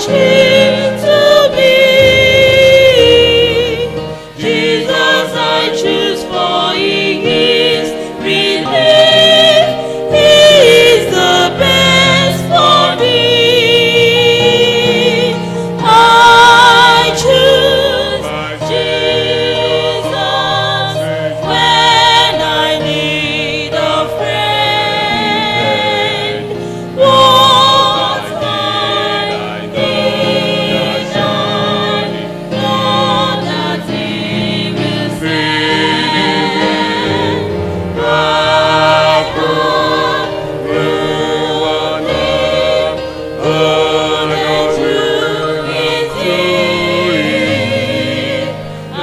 choose to be. Jesus I choose for He is relief. He is the best for me. I choose Jesus when I need a friend. What I need, I know that He will send. I put ruin and to His ear. I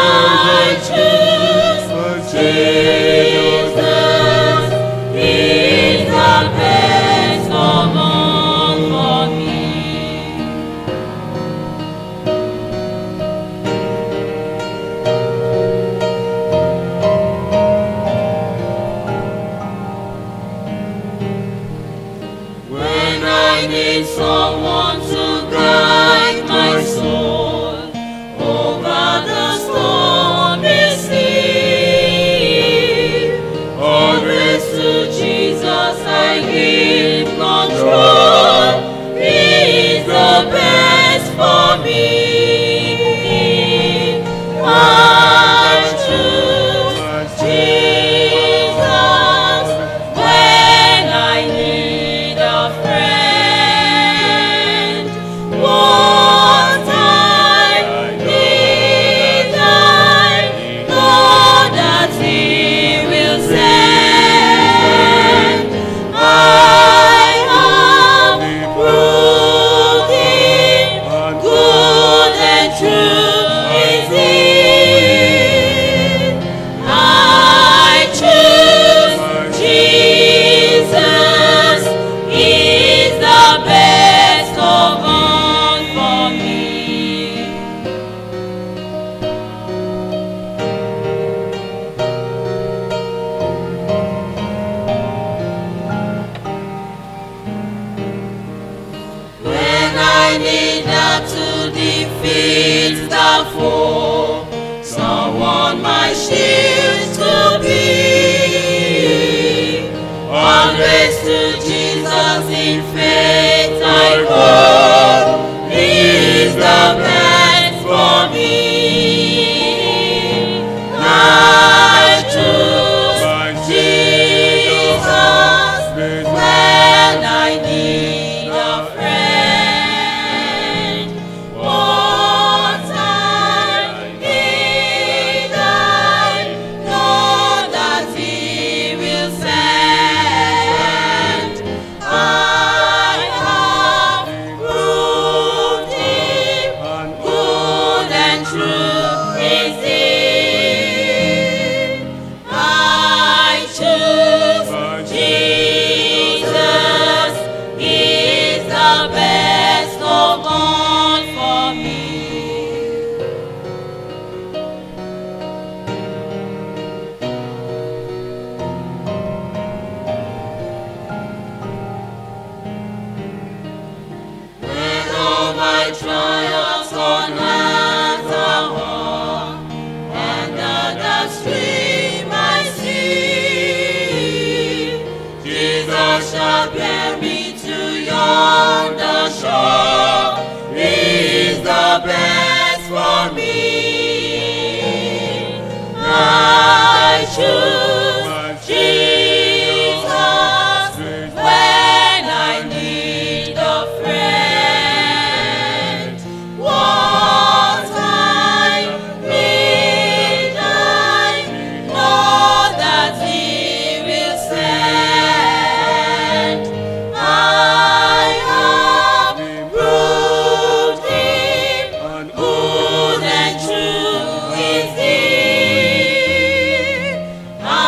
choose Jesus. He's the best of all for me. When I need someone to guide my soul over the stormy sea, always to Jesus I give control. He is the best for me. I choose Jesus when I need a friend. What I need, I know that He will send. I have proved Him good and true is He. I choose Jesus. He's the best of all for me. When I need her to defeat the foe, someone my shield to be. Always to Jesus in faith I go. He is the best for me. I choose Jesus when I need a friend. What I need, I know that He will send. I have proved Him good and true is He. I choose Jesus. He's the best of all for me. When all my trials on earth are won, and the stream I see, Jesus shall bear me to yonder shore. He is the best for me. I choose Jesus when I need a friend. What I need, I know that He will send. I have proved Him good and true is He. I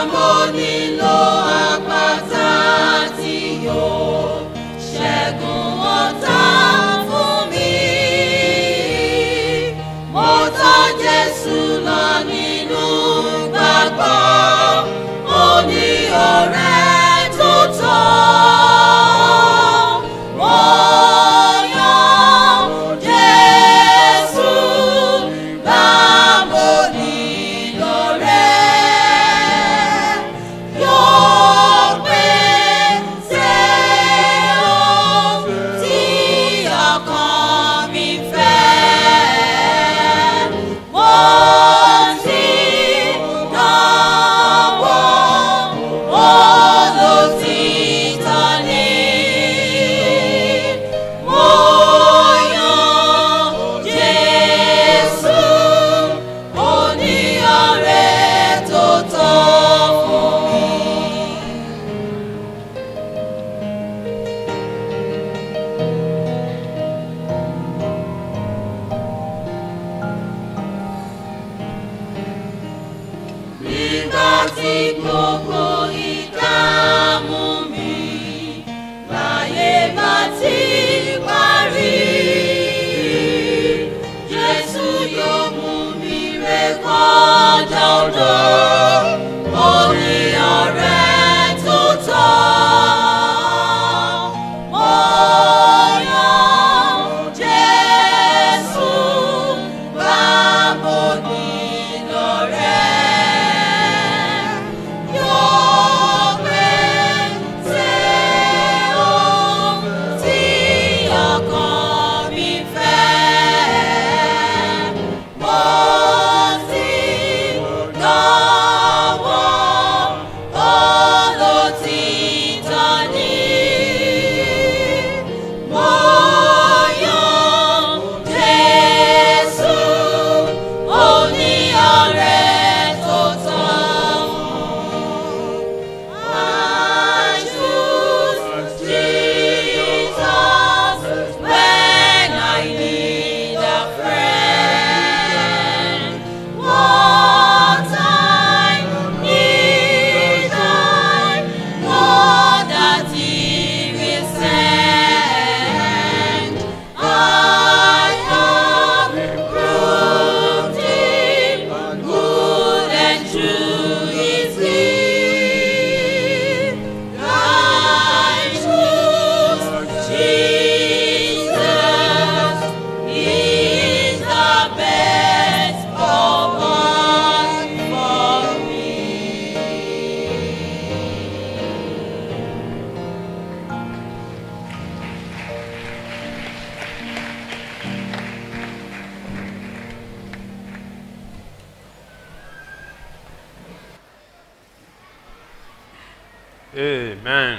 mo nílò àpáta tí yóò ṣẹ́gun ọ̀tá fún mi. Mo tọ́ Jésù lọ nínú gbàgbọ́, mo ní ọ̀rẹ́ tó tọ́. Mo yan Jésù bá mo nílò rẹ̀. Yóò pèsè ohun tí ọkàn mi fẹ́. Mo ti dánwò olòtítọ́ ni. Mo yan Jésù, oníyọ̀rẹ́ tó tọ́ fún mi. Nígbà tí gbogbo ìdààmú mi láyé bá ti parí, Jésù yóò mú mi ré kọjá odò, ó ní ọ̀rẹ́ tó tọ́. Mo yan Jésù, bá mo nílò rẹ̀. Yóò pèsè ohun tí ọkàn mi fẹ́. Mo ti dánwò olòtítọ́ ni. Mo yan Jésù, oníyọ̀rẹ́ tó tọ́. I choose Jesus when I need a friend. What I need, I know that He will send. I have proved Him good and true is He. I choose Jesus. He's the best of all for me. Amen.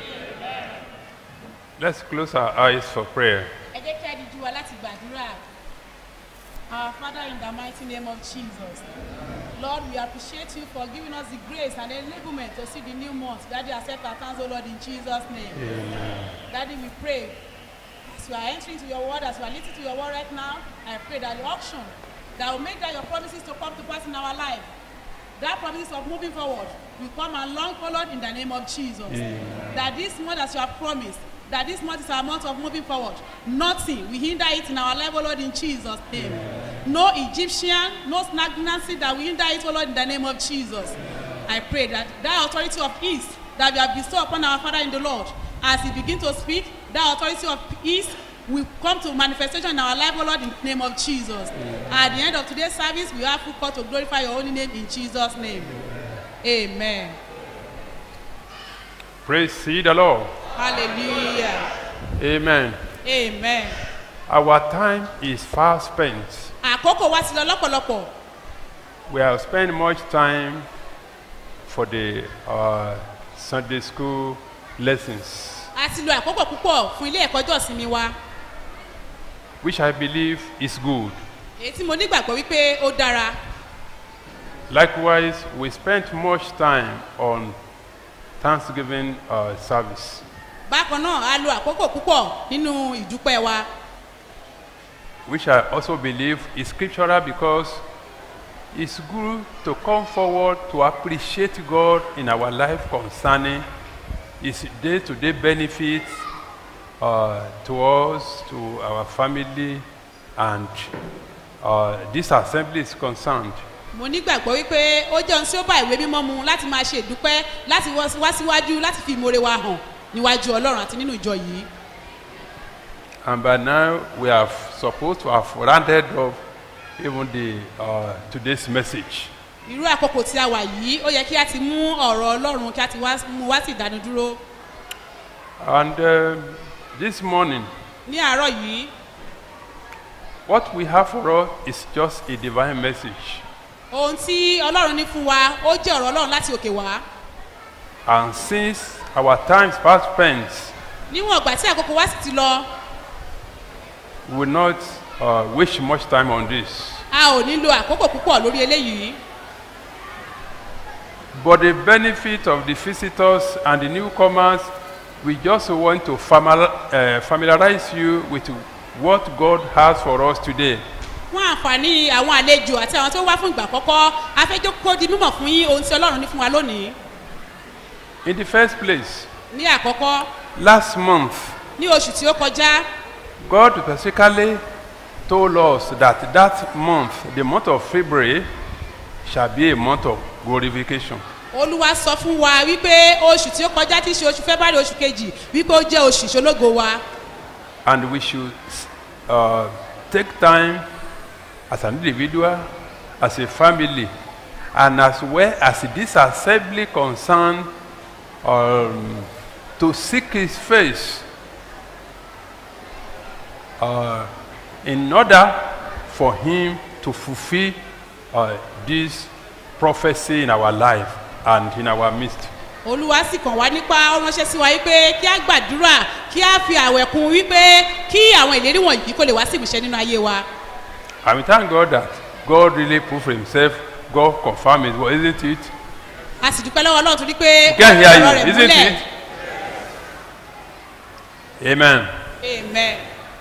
Let's close our eyes for prayer. ẹ jẹ́ kí a di jú wa láti gbàdúrà. Our Father in the mighty name of Jesus. Lord, we appreciate you for giving us the grace and enablement to see the new month. Daddy, accept our thanks, O Lord, in Jesus' name. Daddy, we pray. As we are entering to your word, as we are listening to your word right now, I pray that the auction that will make that your promises to come to pass in our life, that promise of moving forward will come along forward in the name of Jesus. That this month, as you have promised, that this month is our month of moving forward. Nothing will hinder it in our life, O Lord, in Jesus' name. No Egyptian, no stagnancy that will hinder it, O Lord, in the name of Jesus. I pray that that authority of ease that we have bestowed upon our Father in the Lord, as He begin to speak, that authority of ease will come to manifestation in our life, O Lord, in the name of Jesus. At the end of today's service, we have full call to glorify your holy name in Jesus' name. Amen. Praise ye the Lord. Hallelujah. Amen. Amen. Our time is fast spent. Àkókò wa ti lọ lọ́pọ̀lọpọ̀. We have spent much time for the uh, Sunday school lessons, A ti lo àkókò púpọ̀ fún ilé ẹ̀kọ́ ìjọsìnmi wa. which I believe is good. Èyí tí mo nígbàgbọ́ wípé ó dára. Likewise, we spent much time on Thanksgiving uh, service, Bákan náà, a lo àkókò púpọ̀ nínú ìdúpẹ́ wa. which I also believe is scriptural because it's good to come forward to appreciate God in our life concerning His day-to-day benefits uh, to us, to our family, and uh, this assembly is concerned. mo nígbàgbọ́ wípé ó jẹ́ ohun tí ó bá ìwé mímọ́ mu láti máa ṣe ìdúpẹ́ láti wọ́- wá síwájú láti fi ìmoore wa hàn níwájú ọlọ́run àti nínú ìjọ yìí And by now, we are supposed to have rounded up even the uh, today's message. irú àkókò tí a wà yìí ó yẹ kí a ti mú ọ̀rọ̀ ọlọ́run kí a ti wá mú wá sí ìdánudúró And um, this morning, ní àárọ̀ yìí what we have for us is just a divine message. ohun tí ọlọ́run ní fún wa ó jẹ́ ọ̀rọ̀ ọlọ́run láti òkè wá And since our times past spent, níwọ̀n ìgbà tí àkókò wa sì ti lọ we will not uh, waste much time on this. a ò nílò àkókò púpọ̀ lórí eléyìí But the benefit of the visitors and the newcomers, we just want to famil- uh, familiarize you with what God has for us today. fún àǹfààní àwọn àlejò àti àwọn tó wá fún ìgbà àkọ́kọ́ afẹ́jọ́ kó di mímọ̀ fún yín ohun tí ọlọ́run ní fún wa lónìí In the first place, ní àkọ́kọ́ last month, ní oṣù tí ó kọjá God specifically told us that that month, the month of February, shall be a month of glorification. olúwa sọ fún wa wípé oṣù tí ó kọjá tí í ṣe oṣù february oṣù kejì wípé ó jẹ́ oṣù ìṣológo wa And we should uh, take time as an individual, as a family, and as well as this assembly concerned um, to seek His face uh, in order for Him to fulfill uh, this prophecy in our life and in our midst. olúwa sì kàn wá nípa ó ránṣẹ́ sí wa wípé kí á gbàdúrà kí á fi àwẹ̀ kún wípé kí àwọn ìlérí wọ̀nyí kó lè wá sí ìmúṣẹ nínú ayé wa And we thank God that God really proved Himself, God confirmed His word, isn't it? a sì dúpẹ́ lọ́wọ́ ọlọ́run torí pé Can't hear ọ̀rọ̀ you, rẹ̀ isn't múlẹ̀ it? Amen. amen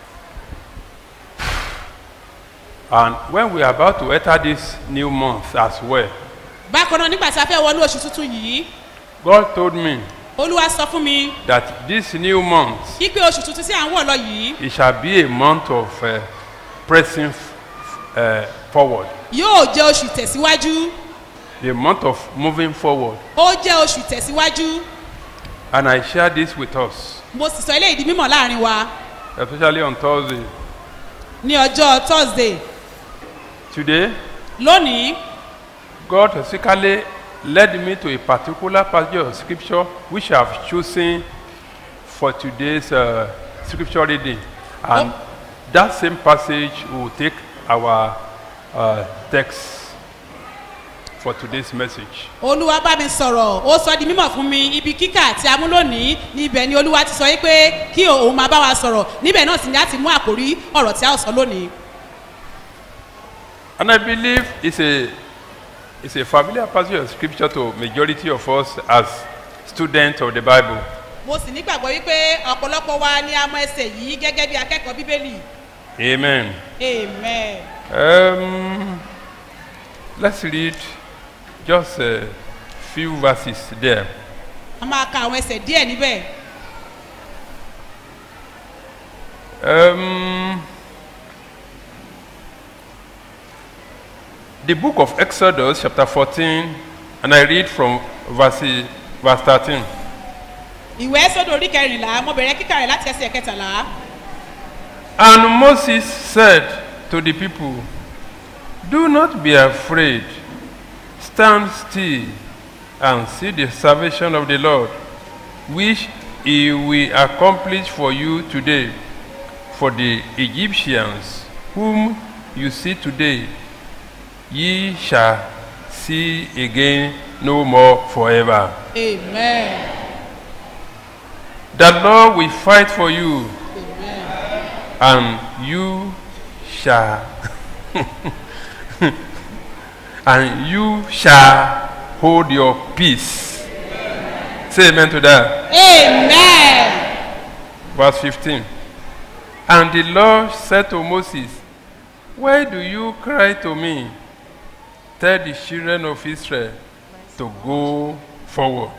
And when we are about to enter this new month as well, bákan náà nígbà tí a fẹ́ wọnú oṣù tuntun yìí God told me olúwa sọ fún mi that this new month wípé oṣù tuntun tí à ń wọ̀ lọ yìí it shall be a month of uh, pressing f- uh, forward, yóò jẹ́ oṣù ìtẹ̀síwájú the month of moving forward. ó jẹ́ oṣù ìtẹ̀síwájú And I share this with us, mo sì sọ eléyìí di mímọ̀ láàrin wa especially on Thursday. ní ọjọ́ thursday Today, lónìí God specifically led me to a particular passage of scripture which I have chosen for today's uh, scripture reading. And that same passage will take our uh, text for today's message. olúwa bá mi sọ̀rọ̀ ó sọ di mímọ̀ fún mi ibi kíkà tí a mú lónìí níbẹ̀ ni olúwa ti sọ yí pé kí òun máa bá wa sọ̀rọ̀ níbẹ̀ náà sì ni a ti mú àkórí ọ̀rọ̀ tí a ó sọ lónìí And I believe it's a, it's a familiar passage of scripture to majority of us as students of the Bible. mo sì nígbàgbọ́ wípé ọ̀pọ̀lọpọ̀ wa ni a mọ ẹsẹ̀ yìí gẹ́gẹ́ bí akẹ́kọ̀ọ́ bíbélì Amen. amen Um, let's read just a few verses there. a máa ka àwọn ẹsẹ̀ díẹ̀ níbẹ̀ Um, the book of Exodus, chapter 14, and I read from verse, verse 13. ìwé sódò orí kẹrìnlá mo bẹ̀rẹ̀ kíkà rẹ̀ láti ẹsẹ̀ kẹtàlá And Moses said to the people, Do not be afraid, stand still and see the salvation of the Lord, which he will accomplish for you today. For the Egyptians, whom you see today, ye shall see again no more forever. amen The Lord will fight for you, amen and you shall and you shall hold your peace. Say amen to that. amen Verse 15. And the Lord said to Moses, Why do you cry to me? tell the children of Israel to go forward.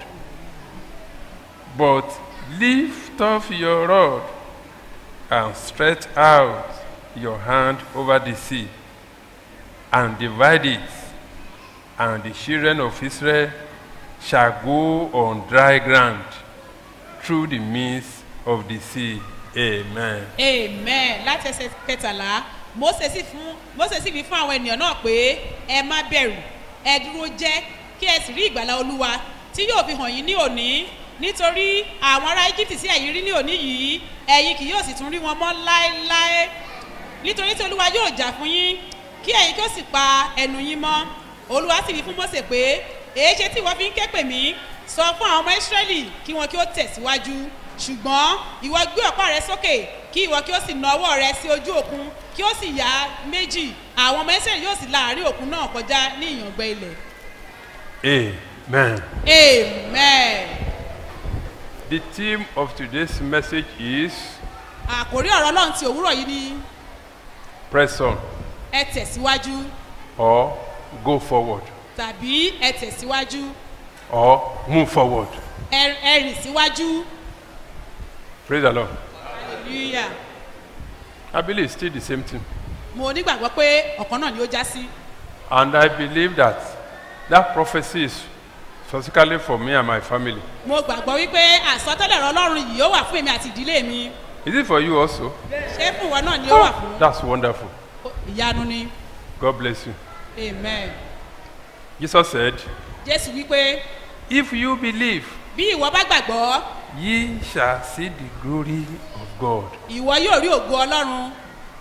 But lift up your rod and stretch out your hand over the sea and divide it, and the children of Israel shall go on dry ground through the midst of the sea. Amen. amen láti ẹsẹ̀ kẹtàlá mose sì fún mose sì fi fún àwọn ènìyàn náà pé ẹ má bẹ̀rù ẹ dúró jẹ́ kí ẹ sì rí ìgbàlá olúwa tí yóò fi hàn yín ní òní nítorí àwọn ará egypt tí ẹ̀yin rí ní òní yìí ẹ̀yin kì yóò sì tún rí wọn mọ́ láéláé nítorí tí olúwa yóò jà fún yín kí ẹ̀yin kí ó sì pa ẹnu yín mọ́ olúwa sì wí fún mose pé èé ṣe tí ìwọ fi ń ké pè mí sọ fún àwọn ọmọ israẹli kí wọn kí ó tẹ̀síwájú ṣùgbọ́n ìwọ gbé ọ̀pá rẹ sókè kí ìwọ kí ó sì na ọwọ́ rẹ sí ojú òkun kí ó sì yá méjì àwọn ọmọ israẹli yóò sì láàrin òkun náà kọjá ní ìyàngbẹ ilẹ̀ Amen. amen. The theme of today's message is àkòrí ọ̀rọ̀ ọlọ́run ti òwúrọ̀ yìí ni press on ẹ tẹ̀síwájú or go forward tàbí ẹ tẹ̀síwájú or move forward. ẹ ẹ rìn síwájú Praise the Lord. hallelujah I believe it's still the same thing. mo nígbàgbọ́ pé ọ̀kan náà ni ó já sí And I believe that that prophecy is specifically for me and my family. mo gbàgbọ́ wípé àsọtẹ́lẹ̀ ọ̀rọ̀ ọlọ́run yìí ó wà fún èmi àti ìdílé mi Is it for you also? ṣé fún ìwọ náà ni ó wà fún That's wonderful. ìyanu ni God bless you. amen Jesus said, jésù wípé If you believe, bí ìwọ bá gbàgbọ́ ye shall see the glory of God. ìwọ yóò rí ògo ọlọ́run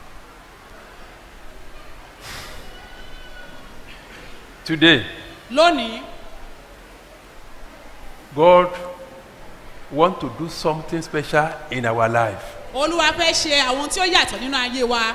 Today, lónìí God want to do something special in our life. olúwa fẹ́ ṣe àwọn tí ó yàtọ̀ nínú ayé wa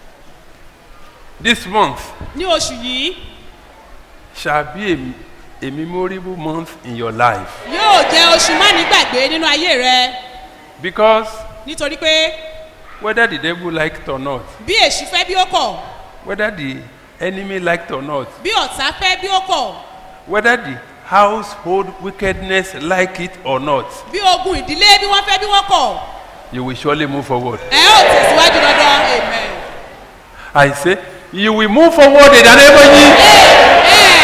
This month ní oṣù yìí shall be a, a memorable month in your life yóò jẹ́ oṣù má nígbàgbé nínú ayé rẹ because nítorí pé whether the devil like it or not, bí èṣù fẹ́ bí ó kọ̀ whether the enemy like it or not, bí ọ̀tá fẹ́ bí ó kọ̀ whether the household wickedness like it or not, bí ogun ìdílé bí wọ́n fẹ́ bí wọ́n kọ̀ you will surely move forward. ẹ ó tẹ̀síwájú dandan amen. I say, you will move forward in the name of Jesus.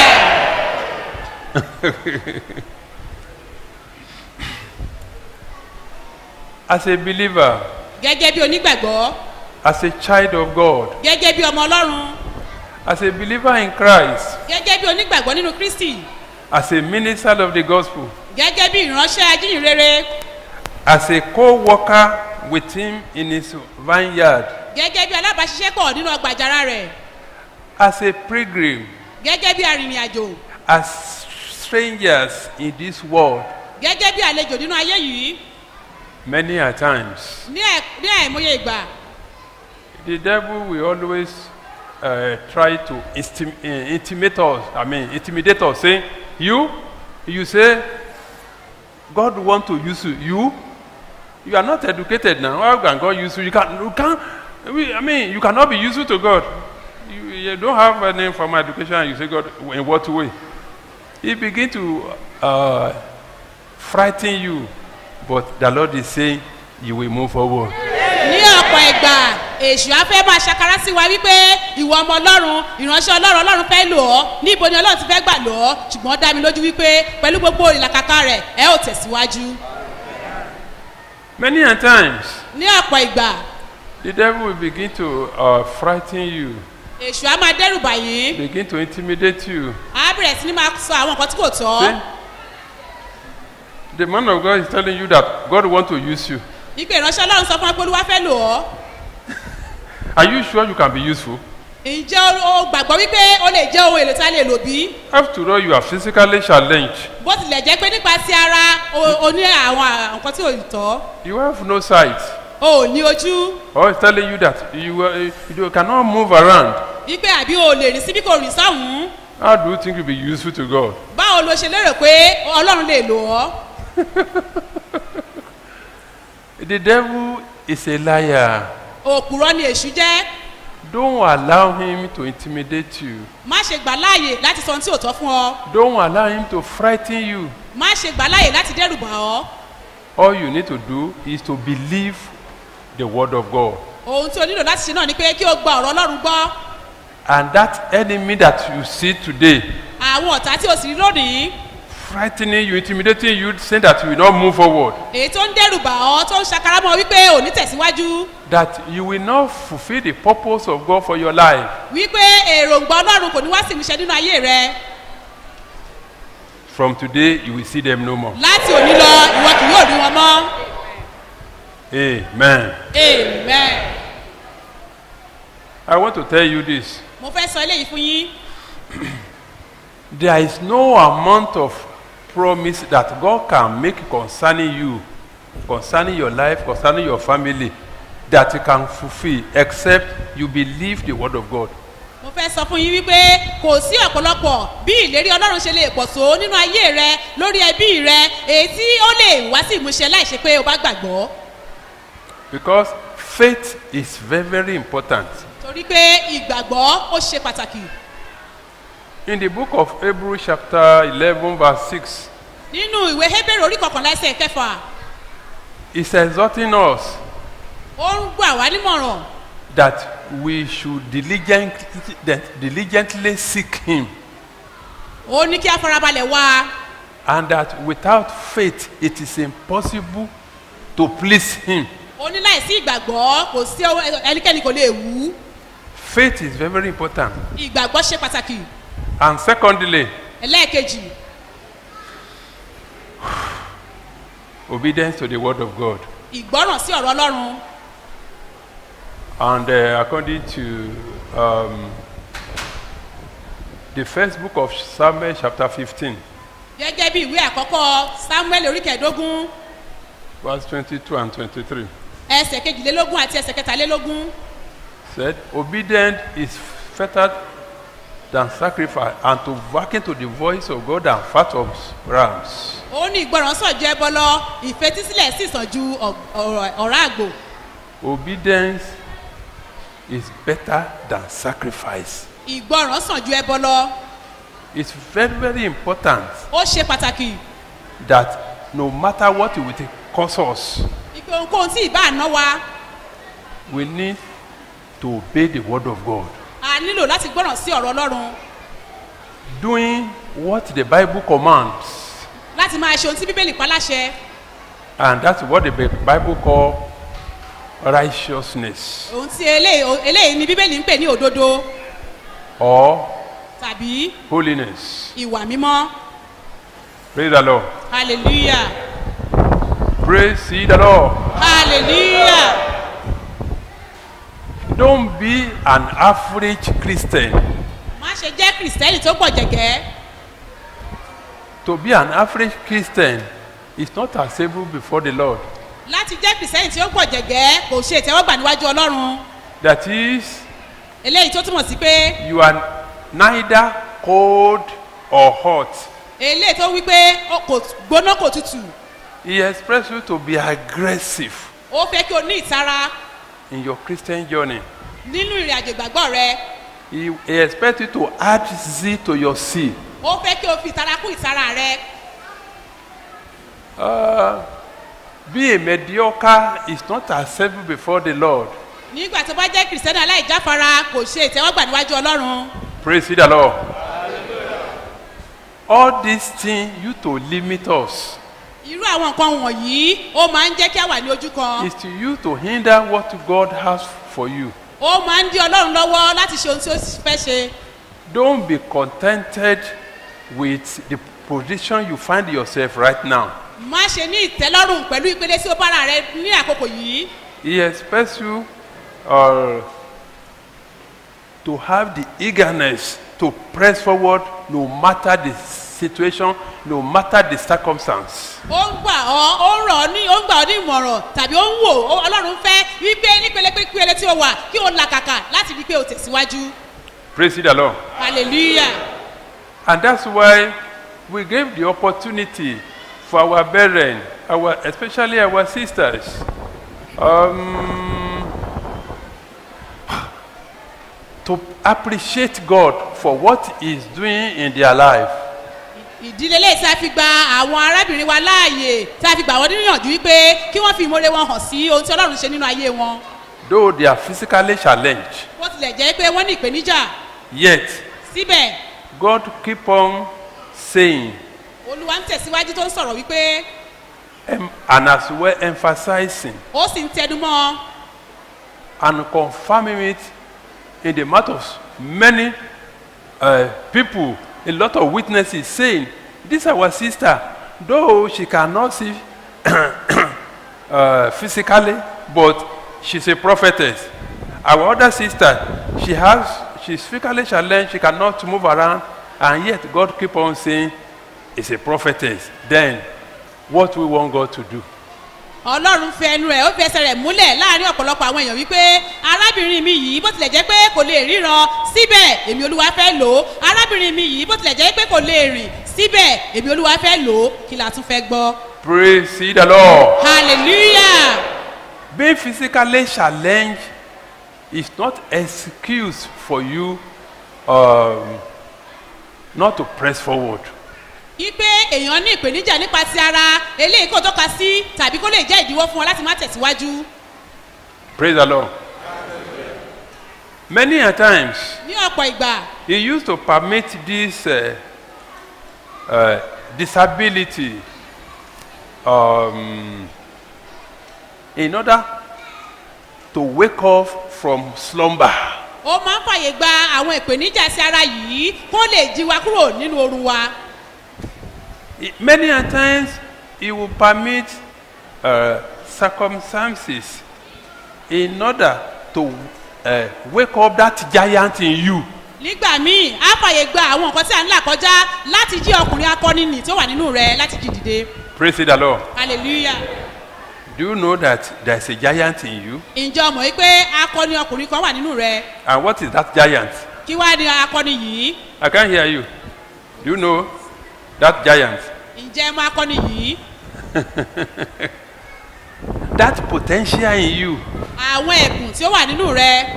As a believer, gẹ́gẹ́ bí onígbàgbọ́ as a child of God, gẹ́gẹ́ bí ọmọ ọlọ́run as a believer in Christ, gẹ́gẹ́ bí onígbàgbọ́ nínú kristi as a minister of the gospel, gẹ́gẹ́ bí ìránṣẹ́ ajíhìnrere as a co-worker with him in his vineyard, gẹ́gẹ́ bí alábàáṣiṣẹ́pọ̀ nínú ọgbà àjàrà rẹ̀ as a pilgrim, gẹ́gẹ́ bí arìnrìn-àjò as strangers in this world, gẹ́gẹ́ bí àlejò nínú ayé yìí many a times, ní ẹ̀- ní àìmọye ìgbà the devil will always uh, try to instim- uh, intimidate us. I mean, intimidate us, saying, "You, you say, God want to use you. You, you are not educated now. How can God use you? You can, you can. I mean, you cannot be useful to God. You, you don't have any formal education. And you say, God, in what way? He begin to uh, frighten you, but the Lord is saying, you will move forward. ní ọ̀pọ̀ ìgbà èṣù á fẹ́ máa ṣàkárá sí wa wípé ìwọ ọmọ ọlọ́run ìránṣẹ́ ọlọ́run ọlọ́run fẹ́ lò ọ́ níbo ni ọlọ́run ti fẹ́ gbà lò ọ́ ṣùgbọ́n ó dá mi lójú wípé pẹ̀lú gbogbo ìlàkàkà rẹ̀ ẹ ò tẹ̀síwájú Many a times, ní ọ̀pọ̀ ìgbà the devil will begin to uh, frighten you, èṣù á máa dẹ́rù bàyín begin to intimidate you. á bẹ̀rẹ̀ sí ni máa sọ àwọn nǹkan tí kò tọ́ See? The man of God is telling you that God want to use you. wípé ìránṣẹ́ ọlọ́run sọ fún wa pé olúwa fẹ́ lò ọ́ Are you sure you can be useful? ǹjẹ́ o o gbàgbọ́ wípé o lè jẹ́ ohun èlò tá a lè lò bí After all, you are physically challenged. bó tilẹ̀ jẹ́ pé nípa ti ara o o ní àwọn nǹkan tí ò tọ́ You have no sight. o ò ní ojú Or it's telling you that you, uh, you cannot move around. wípé àbí o lè rìn síbí kò rìn sọ́hùn-ún How do you think you'll be useful to God? báwo lo ṣe lérò pé ọlọ́run lè lò ọ́ The devil is a liar. òpùrọ́ ni èṣù jẹ́ Don't allow him to intimidate you. má ṣe gbà láàyè láti sọ ohun tí ò tọ́ fún ọ Don't allow him to frighten you. má ṣe gbà láàyè láti dẹ́rù bà ọ́ All you need to do is to believe the word of God. ohun tí o nílò láti ṣe náà ni pé kí o gba ọ̀rọ̀ ọlọ́run gbọ́ And that enemy that you see today, àwọn ọ̀tá tí o sì rí lónìí frightening you, intimidating you, saying that you will not move forward, èyí tó ń dẹ́rù bà ọ́ tó ń ṣakaramọ́ wípé ò ní tẹ̀síwájú that you will not fulfill the purpose of God for your life. wípé èròǹgbà ọlọ́run kò ní wá sí ìmúṣẹ nínú ayé rẹ From today, you will see them no more. láti òní lọ ìwọ kì yóò rí wọn mọ́ Amen. amen I want to tell you this. mo fẹ́ sọ eléyìí fún yín There is no amount of promise that God can make concerning you, concerning your life, concerning your family, that He can fulfill except you believe the word of God. mo fẹ́ sọ fún yín wípé kò sí ọ̀pọ̀lọpọ̀ bí ìlérí ọlọ́run ṣe lè pọ̀ tó nínú ayé rẹ lórí ẹbí rẹ èyí tí ó lè wá sí ìmúṣẹ láìṣe pé o bá gbàgbọ́ Because faith is very, very important. torí pé ìgbàgbọ́ ó ṣe pàtàkì In the book of Hebrews, chapter 11, verse 6, nínú ìwé hébérù orí kọkànlá ẹsẹ̀ kẹfà it's exhorting us ó ń gbà wá nímọ̀ràn that we should diligently, that diligently seek Him, ó ní kí a farabalẹ̀ wá and that without faith it is impossible to please Him. ó ní láìsí ìgbàgbọ́ kò sí ohun- ẹnikẹ́ni kò lè wú Faith is very, very important. ìgbàgbọ́ ṣe pàtàkì And secondly, ẹlẹ́ẹ̀kejì obedience to the word of God. ìgbọ́ràn sí ọ̀rọ̀ ọlọ́run And uh, according to um, the first book of Samuel, chapter 15, gẹ́gẹ́ bí ìwé àkọ́kọ́ samuel orí kẹẹ̀ẹ́dógún verse 22 and 23, ẹsẹ̀ kejìlélógún àti ẹsẹ̀ kẹtàlélógún said, Obedience is better than sacrifice, and to hearken to the voice of God than fat of rams. ó ní ìgbọràn sàn ju ẹbọ lọ ìfetísílẹ̀ sì sàn ju ọ̀- ọ̀rọ̀- ọ̀rá àgbò Obedience is better than sacrifice. ìgbọràn sàn ju ẹbọ lọ It's very, very important ó ṣe pàtàkì that no matter what it will cost us, ìpè ohunkóhun tí ìbá àná wa we need to obey the word of God. a nílò láti gbọ́ràn sí ọ̀rọ̀ ọlọ́run Doing what the Bible commands, láti máa ṣe ohun tí bíbélì pa láṣẹ and that's what the Bi- Bible call righteousness ohun tí eléyìí eléyìí ni bíbélì ń pè ní òdodo or tàbí holiness. ìwà mímọ́ Praise the Lord. hallelujah Praise ye the Lord. hallelujah Don't be an average Christian. má ṣe jẹ́ kìrìsìtẹ́nì tó pọ̀ jẹ̀gẹ́ To be an average Christian is not acceptable before the Lord. láti jẹ́ kìrìsìtẹ́nì tí ó pọ̀ jẹ̀gẹ́ kò ṣe ìtẹ́wọ́gbà níwájú ọlọ́run That is, eléyìí tó túmọ̀ sí pé you are neither cold or hot. eléyìí tó wí pé ó kò gbóná kò tutù He expects you to be aggressive ó fẹ́ kí o ní ìtara in your Christian journey. nínú ìrìn àjò ìgbàgbọ́ rẹ He, he expects you to add zeal to your zeal. ó fẹ́ kí o fi ìtara kún ìtara rẹ Be a mediocre is not acceptable before the Lord. nígbà tó bá jẹ́ kìrìsìtẹ́nì aláìjáfara kò ṣe ìtẹ́wọ́gbà níwájú ọlọ́run Praise ye the Lord. All these things you to limit us irú àwọn nǹkan wọ̀nyí ó máa ń jẹ́ kí a wà ní ojú kan is to you to hinder what God has for you. ó máa ń dí ọlọ́run lọ́wọ́ láti ṣe ohun tí ó fẹ́ ṣe Don't be contented with the position you find yourself right now. má ṣe ní ìtẹ́lọ́rùn pẹ̀lú ìpele tí ó bára rẹ ní àkókò yìí He expects you uh, to have the eagerness to press forward no matter the situation, no matter the circumstance. ó ń gbà ọ́ ó ń rọ̀ ọ́ ní ó ń gbà ọ́ ní ìmọ̀ràn tàbí ó ń wò ó- ọlọ́run fẹ́ wípé nípele pípele tí ó wà kí o làkàkà láti rí pé o tẹ̀síwájú Praise the Lord. hallelujah And that's why we gave the opportunity for our brethren, our, especially our sisters, um, to appreciate God for what He is doing in their life. ìdílé lè tí a fi gba àwọn arábìnrin wa láàyè tí a fi gbà wọ́n níyànjú wípé kí wọ́n fi ìmoore wọn hàn sí ohun tí ọlọ́run ṣe nínú ayé wọn Though they are physically challenged, bó tilẹ̀ jẹ́ pé wọ́n ní ìpèníjà yet síbẹ̀ God keep on saying olúwa ń tẹ̀síwájú tó ń sọ̀rọ̀ wípé em- and as well emphasizing ó sì ń tẹnumọ́ and confirming it in the mouth of many uh, people, a lot of witnesses saying, This our sister, though she cannot see uh, physically, but she's a prophetess. Our other sister, she has, she's physically challenged, she cannot move around, and yet God keep on saying, It's a prophetess. Then, what we want God to do? ọlọ́run fẹ ẹnu rẹ̀ ó fi ẹsẹ̀ rẹ̀ múlẹ̀ láàrin ọ̀pọ̀lọpọ̀ àwọn èèyàn wípé arábìnrin mi yìí bó tilẹ̀ jẹ́ pé kò lè ríran síbẹ̀ èmi olúwa fẹ́ lò ó arábìnrin mi yìí bó tilẹ̀ jẹ́ pé kò lè rìn síbẹ̀ èmi olúwa fẹ́ lò ó kí la tún fẹ́ gbọ́ Praise ye the Lord. hallelujah Being physically challenged is not excuse for you um, not to press forward. wípé èèyàn ní ìpèníjà nípa ti ara eléyìí kò tọ́ka sí tàbí kó lè jẹ́ ìdíwọ́ fún wọn láti má tẹ̀síwájú Praise the Lord. Many a times, ní ọ̀pọ̀ ìgbà he used to permit this uh, uh, disability um, in order to wake up from slumber. ó máa ń fàyè gba àwọn ìpèníjà sí ara yìí kó lè jí wa kúrò nínú oorun wa He- Many a times he will permit uh, circumstances in order to uh, wake up that giant in you. nígbà míì á fàyè gba àwọn nǹkan tí à ń là kọjá láti jí ọkùnrin akọni nì tó wà nínú rẹ láti jí dìde Praise the Lord. hallelujah Do you know that there's a giant in you? ǹjẹ́ ọmọ yìí pé akọni ọkùnrin kan wà nínú rẹ And what is that giant? kí wá ní akọni yìí I can't hear you. Do you know that giant? ǹjẹ́ mọ akọni yìí That potential in you. àwọn ẹ̀bùn tí ó wà nínú rẹ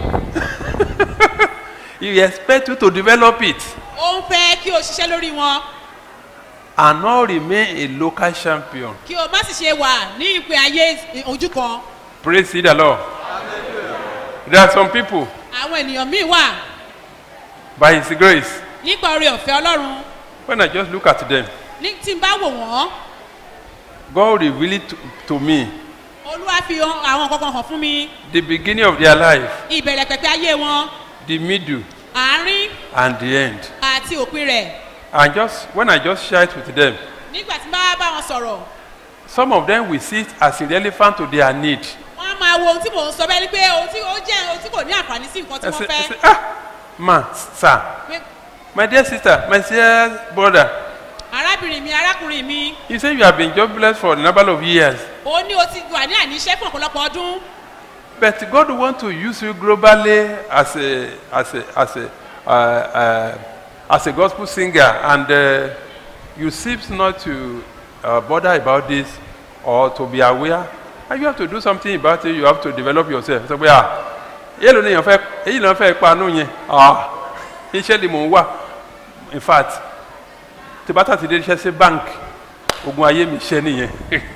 He expect you to develop it ó ń fẹ́ kí o ṣiṣẹ́ lórí wọn and not remain a local champion. kí o má sì ṣe wà ní ìpè ayé ojú kan Praise the Lord. There are some people, àwọn ènìyàn míì wà by His grace, nípa oore ọ̀fẹ́ ọlọ́run when I just look at them, ní tí n bá wò wọ́n God revealed it to, to me olúwa fi hàn- àwọn kankan hàn fún mi the beginning of their life, ìbẹ̀rẹ̀ pẹ̀pẹ̀ ayé wọn the middle, àárín and the end. àti òpin rẹ̀ And just when I just share it with them, nígbà tí n bá bá wọn sọ̀rọ̀ some of them will see it as irrelevant to their need. wọ́n á máa wo ohun tí mò ń sọ bẹ́ẹ̀ ni pé ohun tí ó jẹ́ ohun tí kò ní àǹfààní sí nǹkan tí I wọ́n say, I fẹ́ say, ah, ma, sir, Pé, my dear sister, my dear brother, arábìnrin mi arákùnrin mi you say you have been jobless for a number of years, ó ní o ti wà ní àníṣẹ́ fún ọ̀pọ̀lọpọ̀ ọdún but God want to use you globally as a as a as a uh, uh, as a gospel singer, and uh, you seem not to uh, bother about this or to be aware. And you have to do something about it. You have to develop yourself. So, yeah, èyí ló ní èèyàn fẹ́ èyí ló ń fẹ́ panu yẹn ah iṣẹ́ ni mò ń wà in fact tí bá tàti dé iṣẹ́ sí bank ogun ayé mi ṣẹ́ nìyẹn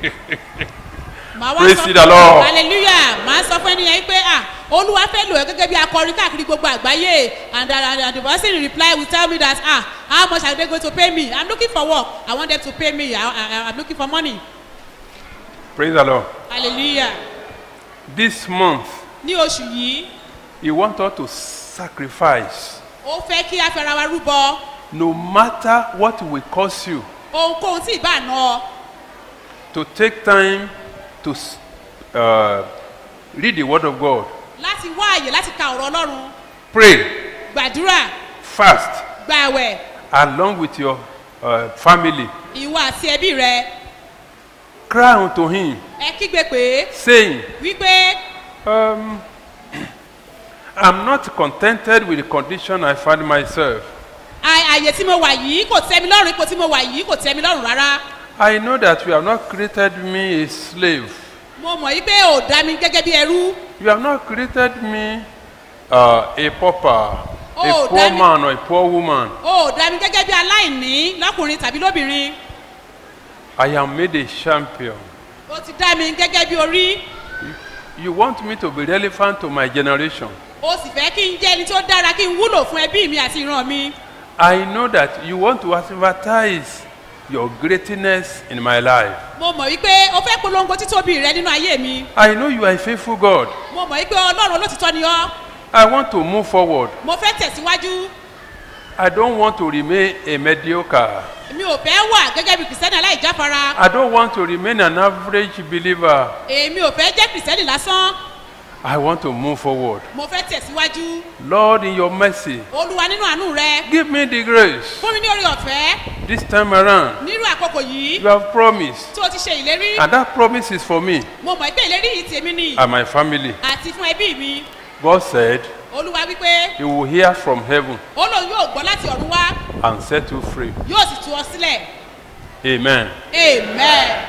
màá wá Praise sọ the Lord. hallelujah màá sọ fún ẹnìyẹn pé ah olúwa fẹ́ lò ẹ́ gẹ́gẹ́ bí akọrin káàkiri gbogbo àgbáyé and and and the person in reply will tell me that ah how much are they going to pay me i'm looking for work i want them to pay me i i i'm looking for money praise the lord hallelujah this month ní oṣù yìí he want us to sacrifice ó fẹ́ kí a fẹ́ra wa rúbọ no matter what will cost you ohunkóhun tí ì bá ná ọ to take time to s- uh, read the word of god láti wá àyè láti ka ọ̀rọ̀ ọlọ́run pray gbàdúrà fast gbàwẹ̀ along with your uh, family ìwọ àti ẹbí rẹ cry unto him ẹ kígbe pé saying wípé um, i'm not contented with the condition i find myself "À- àyè tí mo wà yìí kò tẹ́ mi lọ́rùn ipò tí mo wà yìí kò tẹ́ mi lọ́rùn rárá i know that you have not created me a slave mo mọ̀ yí pé ò dá mi gẹ́gẹ́ bí ẹrú you have not created me uh, a pauper, Oh, a poor damn it. man or a poor woman. o ò dá mi gẹ́gẹ́ bí aláìní lọ́kùnrin tàbí lóbìnrin I am made a champion. o ti dá mi gẹ́gẹ́ bí orí You want me to be relevant to my generation. o sì fẹ́ kí n jẹ́ ẹni tó dára kí n wúlò fún ẹbí mi àti ìran mi I know that you want to advertise your greatness in my life. mo mọ̀ wípé o fẹ́ polongo títóbi rẹ nínú ayé mi I know you are a faithful God. mo mọ̀ wípé ọlọ́run olótìtọ́ ni ọ́ I want to move forward. mo fẹ́ tẹ̀síwájú I don't want to remain a mediocre. mi ò fẹ́ wà gẹ́gẹ́ bí kìrìsìtẹ́nì aláìjáfara I don't want to remain an average believer. èmi ò fẹ́ jẹ́ kìrìsìtẹ́nì lásán I want to move forward. mo fẹ́ tẹ̀síwájú Lord, in your mercy, olúwa nínú àánú rẹ give me the grace. fún mi ní orí ọ̀fẹ́ This time around, nírú àkókò yìí you have promised. tó o ti ṣe ìlérí And that promise is for me mo mọ̀ pé ìlérí yìí tèmi ni and my family. àti fún ẹbí mi God said, olúwa wípé He will hear from heaven ó lóun yóò gbọ́ láti ọ̀run wá and set you free. yóò sì tú ọ sílẹ̀ Amen. amen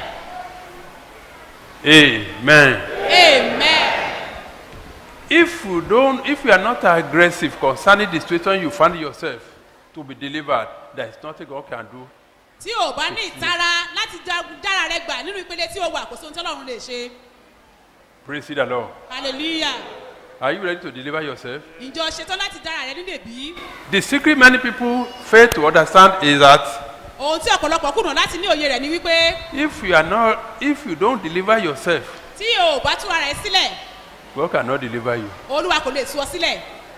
Amen. amen If you don't, if you are not aggressive concerning the situation you find yourself to be delivered, there is nothing God can do. tí o bá ní ìtara láti dá- dára rẹ gbà nínú ìpele tí o wà kò sóhun tí ọlọ́run lè ṣe Praise the Lord. hallelujah Are you ready to deliver yourself? ìjọ ṣetán láti dára rẹ nílé bí The secret many people fail to understand is that ohun tí ọ̀pọ̀lọpọ̀ kùnà láti ní òye rẹ̀ ni wípé if you are not, if you don't deliver yourself, tí o bá tú ara rẹ sílẹ̀ God cannot deliver you. olúwa kò lè tú ọ sílẹ̀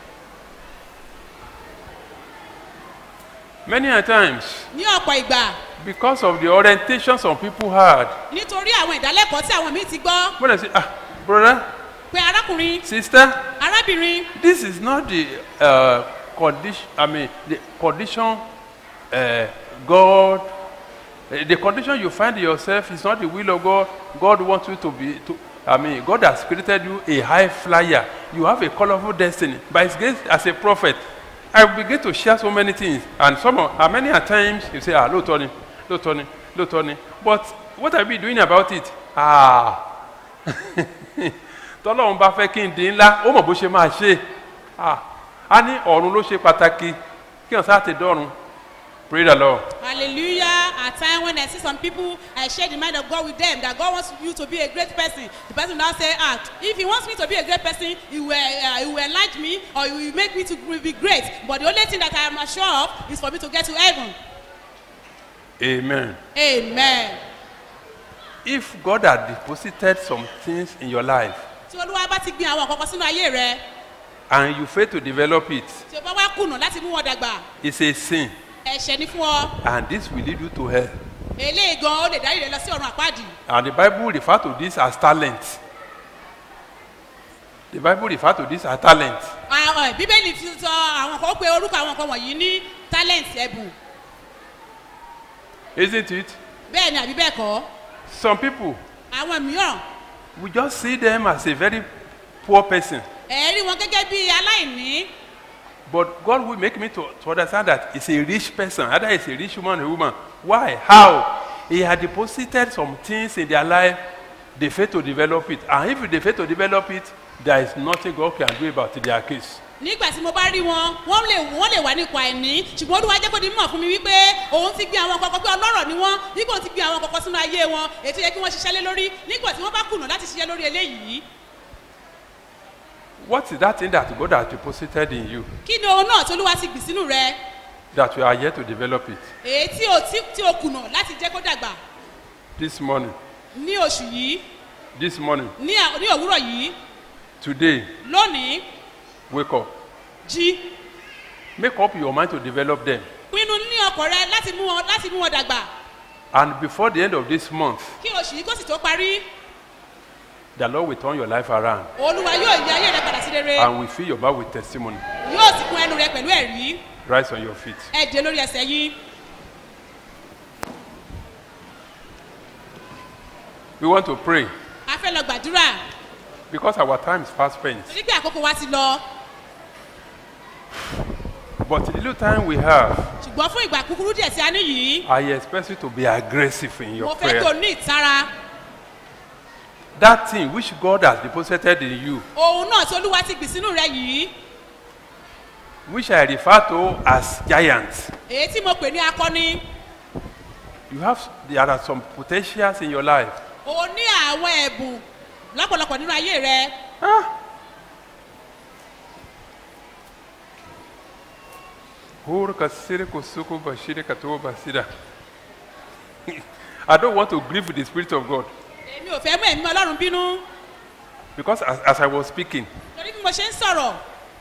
Many a times, ní ọ̀pọ̀ ìgbà because of the orientation some people had, nítorí àwọn ìdálẹ́kọ̀ọ́ tí àwọn míì ti gbọ́ when I say, ah, brother, pé arákùnrin sister, arábìnrin this is not the uh, condition, I mean, the condition uh, God, uh, the condition you find yourself is not the will of God. God wants you to be, to, I mean, God has created you a high flyer. You have a colorful destiny. By His grace, as a prophet, I begin to share so many things. And some, of- and many a times, you say, ah, look, Tony, look, Tony, look, Tony. But what are we doing about it? Ah, tọ́lọ́run bá fẹ́ kí n di ńlá ó mọ̀ bó ṣe máa ṣe Ah, a ní ọ̀run ló ṣe pàtàkì kí wọ́n sáà ti dọ́run pray the lord hallelujah at time when i see some people i share the mind of god with them that god wants you to be a great person the person now say ah if he wants me to be a great person he will uh, he will enlarge me or he will make me to be great but the only thing that i am sure of is for me to get to heaven amen amen if god had deposited some things in your life tí olúwa bá ti gbin àwọn kọ̀ọ̀kan sínú ayé rẹ and you fail to develop it tí o bá wá kùnà láti mú wọn dàgbà it's a sin ẹ̀ṣẹ̀ ni fún ọ and this will lead you to hell eléyìí gan ó lè dárí rẹ lọ sí ọ̀run àpáàdì and the bible refer to this as talent the bible refer to this as talent àwọn ẹ̀, bíbélì fi sọ àwọn kan ó pe orúkọ àwọn kan wọ̀nyí ní talent ẹ̀bùn isn't it bẹ́ẹ̀ ni àbí bẹ́ẹ̀ kọ́ some people àwọn mìíràn we just see them as a very poor person ẹ̀rí wọn gẹ́gẹ́ bí aláìní But God will make me to, to understand that it's a rich person, either it's a rich woman or a woman. Why? How? He had deposited some things in their life, they fail to develop it. And if they fail to develop it, there is nothing God can do about their case. nígbà tí mo bá rí wọn wọ́n lè wọ́n lè wà nípa ẹ̀ní ṣùgbọ́n olúwa jẹ́ kó di mọ̀ fún mi wípé òun ti gbé àwọn kọ̀ọ̀kan pé ọlọ́rọ̀ ni wọ́n nígbà tí gbé àwọn kọ̀ọ̀kan sínú ayé wọn ètò yẹ kí wọ́n ṣiṣẹ́ lé lórí nígbà tí wọ́n bá kùnà láti ṣiṣẹ́ lórí eléyìí What is that thing that God has deposited in you kí ni ohun náà tí olúwa ti gbìn sínú rẹ that you are yet to develop it? èyí tí o tí tí o kùnà láti jẹ́ kó dàgbà This morning, ní oṣù yìí this morning, ní à- ní òwúrọ̀ yìí today, lónìí wake up. jí Make up your mind to develop them. pinnu ní ọkọ̀ rẹ láti mú wọn láti mú wọn dàgbà And before the end of this month, kí oṣù yìí kó sì tó parí the Lord will turn your life around olúwa yóò yí ayé rẹ padà sí rere and will fill your mouth with testimony. yóò sì kún ẹnu rẹ pẹ̀lú ẹ̀rí Rise on your feet. ẹ dé lórí ẹsẹ̀ yín We want to pray a fẹ́ lọ gbàdúrà because our time is fast spent. torí pé àkókò wa ti lọ But the little time we have, ṣùgbọ́n fún ìgbà kúkúrú díẹ̀ tí a ní yìí I expect you to be aggressive in mo your fẹ́ kí o prayer. ní ìtara That thing which God has deposited in you, ohun náà tí olúwa ti gbìn sínú rẹ yìí which I refer to as giants. èyí tí mo pè ní akọni You have there are some potentials in your life. o ní àwọn ẹ̀bùn lọ́pọ̀lọpọ̀ nínú ayé rẹ Hur kasiri kusuku bashiri katuwa basida. I don't want to grieve the Spirit of God èmi ò fẹ́ mú ẹ̀mí ọlọ́run bínú because as, as I was speaking, torí bí mo ṣe ń sọ̀rọ̀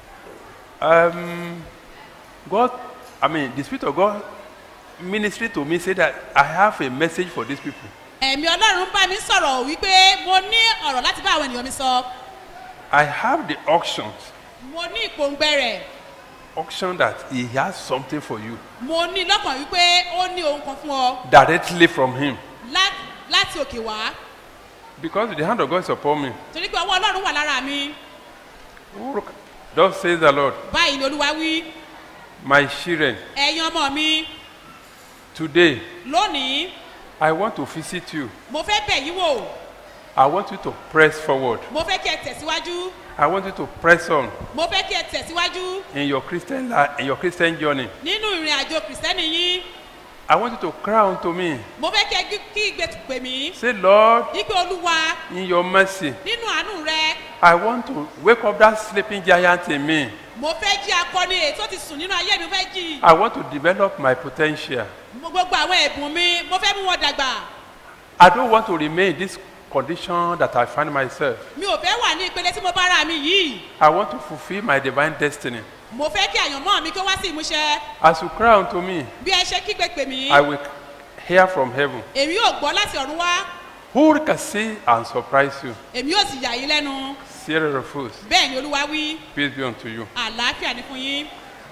um, God, I mean, the Spirit of God ministry to me said that I have a message for these people. ẹ̀mí ọlọ́run bá mi sọ̀rọ̀ wípé mo ní ọ̀rọ̀ láti bá àwọn ènìyàn mi sọ I have the auctions, mo ní ìpòǹgbẹ rẹ̀ auction that He has something for you mo ní lọ́kàn wípé ó ní ohun kan fún ọ directly from Him lá- láti òkè wá because the hand of God is upon me. torí pé ọwọ́ ọlọ́run wà lára mi Hur- Thus says the Lord, báyìí ni olúwa wí my children, ẹ̀yin ọmọ mi today lónìí I want to visit you. mo fẹ́ bẹ̀ yín wò I want you to press forward. mo fẹ́ kí ẹ tẹ̀síwájú I want you to press on mo fẹ́ kí ẹ tẹ̀síwájú in your Christian life, in your Christian journey. nínú ìrìn àjò kìrìsìtẹ́nì yín I want you to cry unto me. mo fẹ́ kí ẹ kí- kí igbe pè mí Say, Lord, ipe olúwa in your mercy, nínú àánú rẹ I want to wake up that sleeping giant in me. mo fẹ́ jí akọni èyí tó ti sùn nínú ayé mi mo fẹ́ jí I want to develop my potential. mo gbogbo àwọn ẹ̀bùn mi mo fẹ́ mú wọn dàgbà I don't want to remain in this condition that I find myself. mi ò fẹ́ wà ní ìpele tí mo bá ra mi yìí I want to fulfill my divine destiny. mo fẹ́ kí àyànmọ́ mi kó wá sí ìmúṣẹ As you cry unto me, bí ẹ ṣe kígbe pè mí I will hear from heaven. èmi yóò gbọ́ láti ọ̀run wá Who can see and surprise you? èmi yóò sì yà yín lẹ́nu Sierra refuse. bẹ́ẹ̀ ni olúwa wí Peace be unto you. àlàáfíà ní fún yín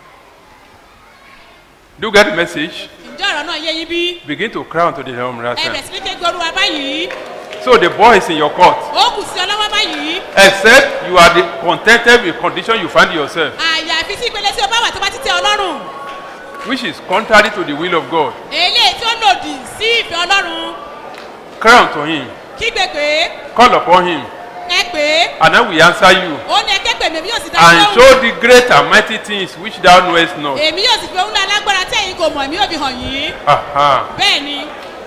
Do you get the message? ǹjẹ́ ọ̀rọ̀ náà yé yín bí Begin to cry unto the Lord. ẹ bẹ̀rẹ̀ sí ní ké gbé olúwa báyìí So the boy is in your court. ó kù sí ọlọ́wọ́ báyìí Except you are the contented with condition you find yourself, àyàfi tí ìpele tí o bá wà tó bá ti tẹ ọlọ́run which is contrary to the will of God. eléyìí tí ó lòdì sí ìfẹ́ ọlọ́run Cry unto him. kígbe pé Call upon him. ẹ pé And I will answer you. ó ní ẹ ké pè mí èmi yóò sì dá And lóhùn show the great and mighty things which thou knowest not. èmi yóò sì fi ohun náà lágbára tí ẹ̀yin kò mọ̀ èmi yóò fi hàn yín Aha. bẹ́ẹ̀ ni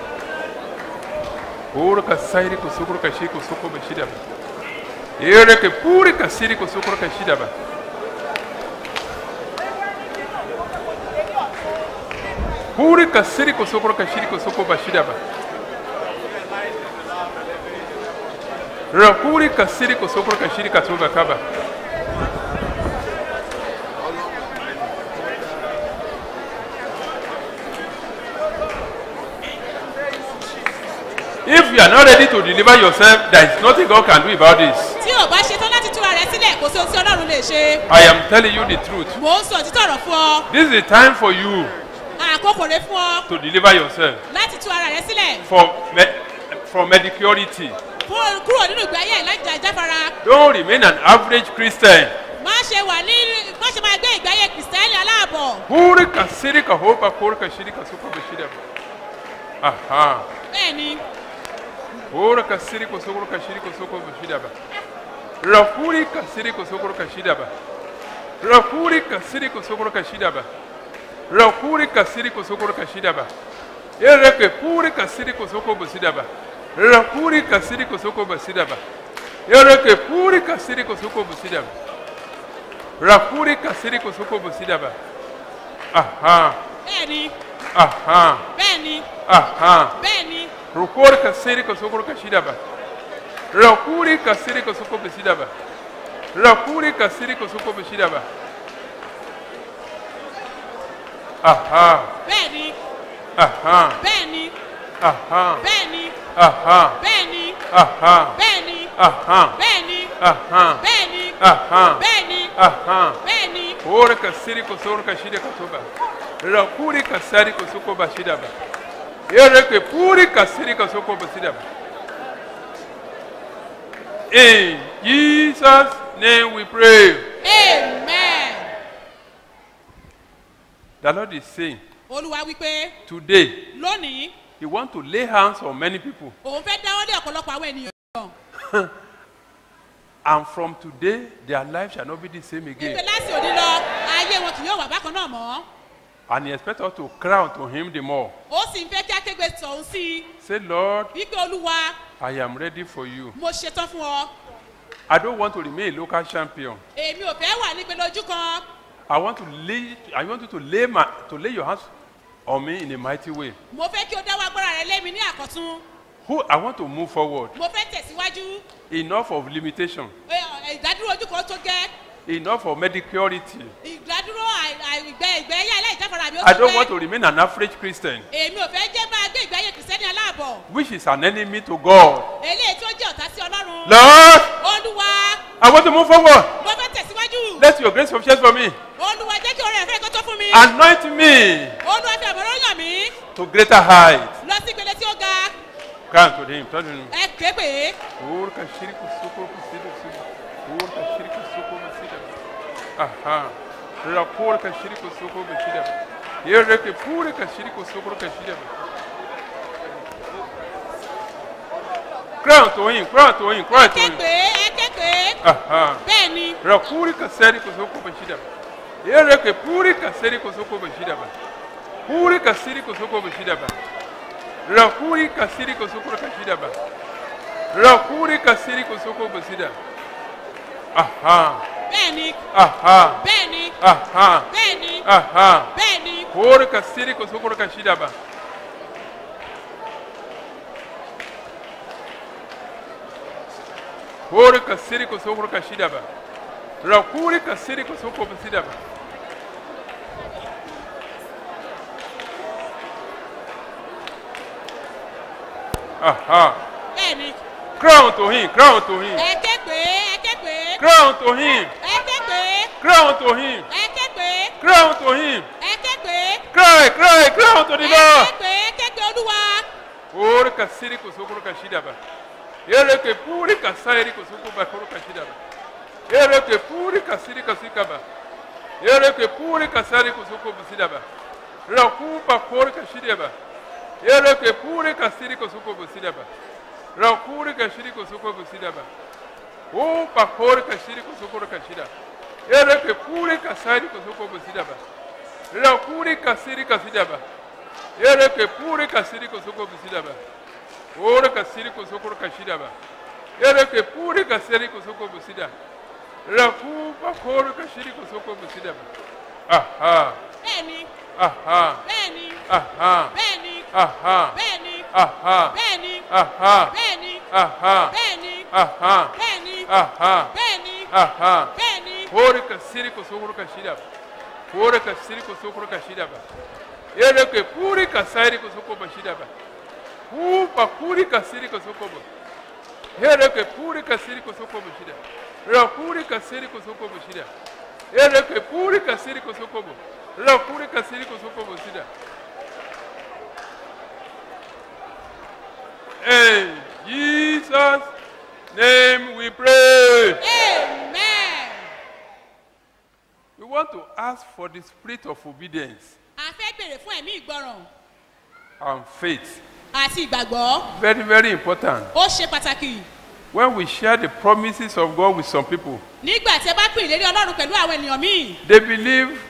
Ora kasairi kusukuru kashi kusuko bashida ba. Ere ke puri kasiri kusukuru kashida ba. Puri kasiri kusukuru kashiri kusuko bashida ba. Rakuri kasiri kusukuru kashiri kasuba kaba. If you are not ready to deliver yourself, there is nothing God can do about this. tí ò bá ṣetán láti túra rẹ sílẹ̀ kò sí ohun tí ọlọ́run lè ṣe I am telling you the truth. mò ń sọ òtítọ́ ọ̀rọ̀ fún ọ This is the time for you àkókò rẹ fún ọ to deliver yourself láti tú ara rẹ sílẹ̀ from me from medicurity. fún kúrò nínú ìgbé ayé ìlàjà ìjáfara Don't remain an average Christian. má ṣe wà ní má ṣe máa gbé ìgbé ayé kìrìsìtẹ́nì aláàbọ̀ Huri kasiri ka hopa kuri ka shiri ka suko bashida. Aha. bẹ́ẹ̀ ni Huri kasiri ko sukuru ka shiri ko suko bashida ba. Rakuri kasiri ko sukuru ka shida ba. Rakuri kasiri ko sukuru ka shida ba. Rakuri kasiri ko sukuru ka shida ba. Yereke puri kasiri ko suko bashida ba. Rakuri kasiri ko suko bashida ba. Yereke puri kasiri ko suko bashida ba. Rakuri kasiri ko suko bashida ba. Aha. bẹ́ẹ̀ ni Aha. bẹ́ẹ̀ ni Aha. bẹ́ẹ̀ ni Rukuri kasiri ko sukuru ka shida ba. Rakuri kasiri ko suko bashida ba. Rakuri kasiri ko suko bashida ba. Aha. bẹ́ẹ̀ ni Aha. bẹ́ẹ̀ ni Aha. bẹ́ẹ̀ ni Aha. bẹ́ẹ̀ ni Aha. bẹ́ẹ̀ ni Aha. bẹ́ẹ̀ ni Aha. bẹ́ẹ̀ ni Aha. bẹ́ẹ̀ ni Aha. bẹ́ẹ̀ ni Ora kasiri ko sukuru ka shida ka soba. Rakuri kasari ko suko bashida ba. Yereke puri kasiri ko suko bashida ba. In Jesus' name we pray. amen The Lord is saying, olúwa wípé today, lónìí He wants to lay hands on many people. òun fẹ́ dáwọ́ lé ọ̀pọ̀lọpọ̀ àwọn ènìyàn And from today, their life shall not be the same wípé again. láti òní lọ ayé wọn kì yóò wà bákan náà mọ́ And he expects us to cry unto him the more. ó sì ń fẹ́ kí akégbè tọ̀hún sí i Say, Lord, wípé olúwa I am ready for you. mo ṣetán fún ọ I don't want to remain a local champion. èmi ò fẹ́ wà nípe lójú kan I want to lay I want you to lay my to lay your hands on me in a mighty way. mo fẹ́ kí o dáwọ́ agbára rẹ lé mi ní àkọ́tún Who I want to move forward. mo fẹ́ tẹ̀síwájú Enough of limitation. Ẹ, ẹ, ìdádúró ojú kan tó gẹ́ Enough of medicurity. ìdádúró àì- àì- ìgbẹ́ ìgbẹ́ ayé aláìjáfara mi ó I tó don't want gẹ́ to remain an average Christian, èmi ò fẹ́ jẹ́ máa gbé ìgbé ayé kìrìsìtẹ́nì aláàbọ̀ which is an enemy to God. eléyìí tó jẹ́ ọ̀tá sí ọlọ́run Lord, olúwa I want to move forward. mo fẹ́ tẹ̀síwájú Let your grace sufficient for me. olúwa jẹ́ kí oore ẹ̀fẹ́ kó tó fún mi Anoint me olúwa fi àbọ̀rọ̀ yàn mí to greater heights. lọ sí ìpele tí ó ga Cry to him. Tell him. ẹ ké pé Urka shiriku suko kusida suko. Urka shiriku suko kusida. Aha. Rapurka shiriku suko kusida. Yereke purika shiriku suko kusida. Crown to him, crown to him, crown to ké him. pé ẹ ké pé Aha. bẹ́ẹ̀ ni Rapurika seri kusuko kusida. Yereke purika seri kusuko kusida. Purika seri kusuko kusida. Rapurika seri kusuko kusida. Rakuri kasiri kusuko kusida. Aha, bẹ́ẹ̀ ni aha, bẹ́ẹ̀ ni aha, bẹ́ẹ̀ ni aha. bẹ́ẹ̀ ni Kuri kasiri kusuko kashida ba. Kuri kasiri kusuko kashida ba. Rakuri kasiri kusuko kusida ba. Aha. bẹ́ẹ̀ ni Crown to him, crown to him, ẹ ké pé ẹ ké pé crown to him, ẹ ké pé crown to him, ẹ ké pé crown to him. ẹ ké pé Cry, cry, crown to the ẹ Lord. ké pé ẹ ké pé olúwa Ore kasiri kusukuru kashida ba. Ere ke puri kasairi kusuku ba kuru kashida ba. Ere ke puri kasiri kasika ba. Ere ke puri kasari kusuku busida ba. Raku ba kuru kashida ba. Ere ke puri kasiri kusuku busida ba. Rakuri kashiri kusuku busida ba. O ba kuru kashiri kusuku kashida. Ere ke puri kasari kusuku busida ba. Rakuri kasiri kasida ba. Ere ke pure kasiri kosoko bisida ba. Ore kasiri kosoko kashida ba. Ere ke pure kasiri kosoko bisida. Raku ba kore kashiri kosoko bisida ba. Aha, bẹ́ẹ̀ ni aha, bẹ́ẹ̀ ni aha, bẹ́ẹ̀ ni aha, bẹ́ẹ̀ ni aha, bẹ́ẹ̀ ni aha, bẹ́ẹ̀ ni aha, bẹ́ẹ̀ ni aha, bẹ́ẹ̀ ni aha, bẹ́ẹ̀ ni aha. bẹ́ẹ̀ ni Ore kasiri kosoko kashida ba. Ore kasiri kosoko kashida ba. Ere ke pure kasiri kosoko bashida ba. Upa kuri kasiri kosoko ba. Ere ke pure kasiri kosoko bashida. Ra pure kasiri kosoko bashida. Ere ke pure kasiri kosoko ba. Ra pure kasiri kosoko bashida. In Jesus' name we pray. amen. We want to ask for the spirit of obedience a fẹ́ bèrè fún ẹ̀mí ìgbọràn and faith. àti ìgbàgbọ́ Very, very important. ó ṣe pàtàkì When we share the promises of God with some people, nígbà tí ẹ bá pín ìlérí ọlọ́run pẹ̀lú àwọn ènìyàn míì they believe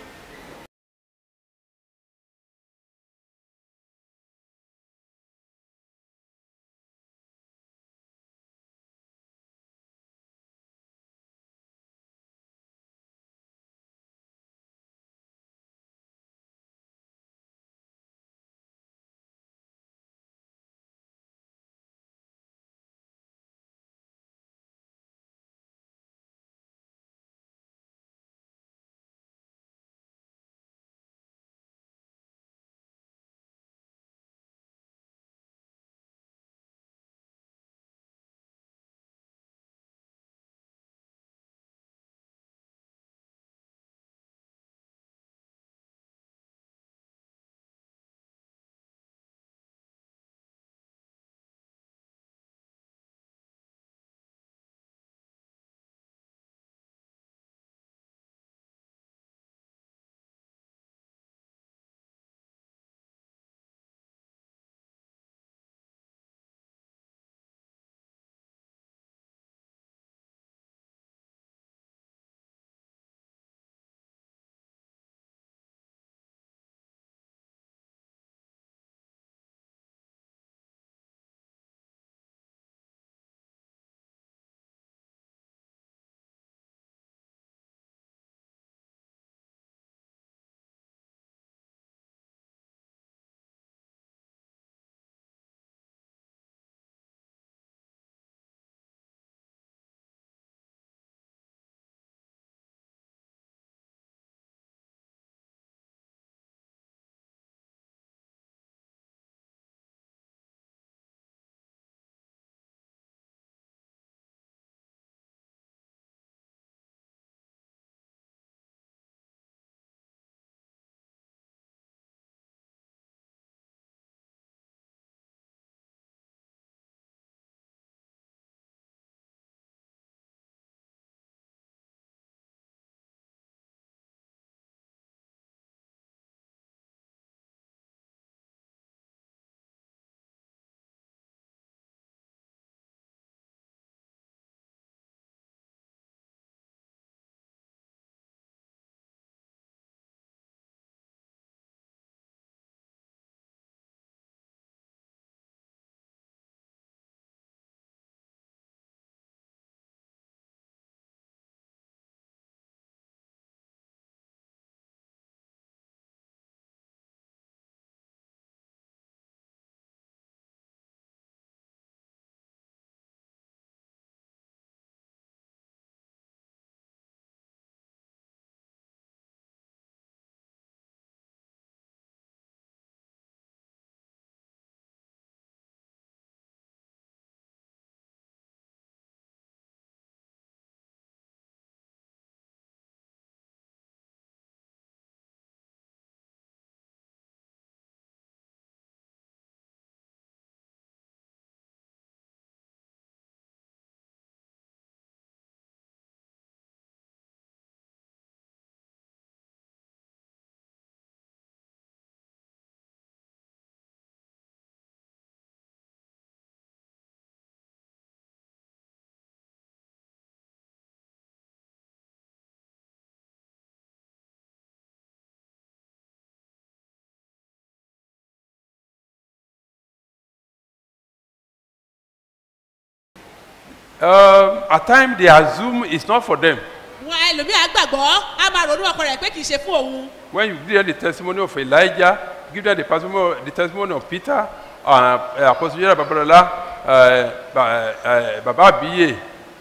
um, at times they assume it's not for them. wọn ẹlòmíà gbàgbọ́ á máa ronú ọkọ rẹ̀ pé kì í ṣe fún òun When you give them the testimony of Elijah, give them the testimony, the testimony of Peter, uh, uh, Apostle Jerry Babalola, uh, Ba- uh, Baba Abiye,